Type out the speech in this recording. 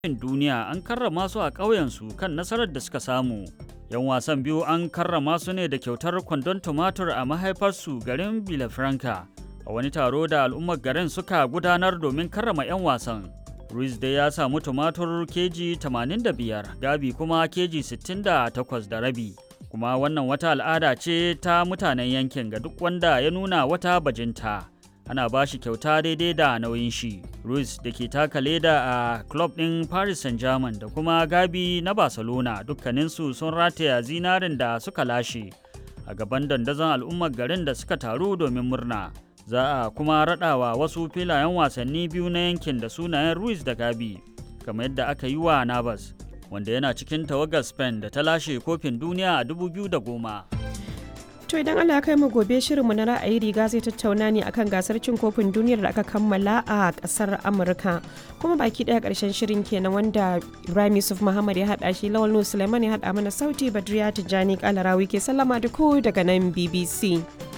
duniya an karrama su a ƙauyensu kan nasarar da suka samu. 'Yan wasan biyu an karrama su ne da kyautar kwandon tumatur a mahaifarsu garin Bilafranca a wani taro da al'ummar garin suka gudanar domin karrama 'yan wasan. Ruiz dai ya samu tumatur keji 85, Gabi kuma keji 68 da rabi. Kuma wannan wata al'ada ce ta mutanen yankin ga duk wanda ya nuna wata bajinta. Ana ba shi kyauta daidai da nauyin shi. Ruiz da ke taka leda a club ɗin Paris Saint-Germain da kuma Gabi na Barcelona dukkaninsu sun rataya zinarin da suka lashe a gaban dandazon al'ummar garin da suka taru domin murna. za a kuma raɗawa wasu filayen wasanni biyu na yankin da sunayen Ruiz da Gabi, kamar yadda aka yi wa Navas, wanda yana cikin tawagar Spain da ta lashe kofin duniya a 2010. To idan Allah ya kai mu gobe shirinmu na ra'ayi riga zai tattauna ne akan gasar cin kofin duniyar da aka kammala a kasar Amurka. Kuma baki daya karshen shirin kenan wanda Ibrahim Yusuf Muhammad ya hada shi Lawal Nuhu Suleiman ya hada mana sauti Badriya Tijjani Kalarawi ke sallama da ku daga nan BBC.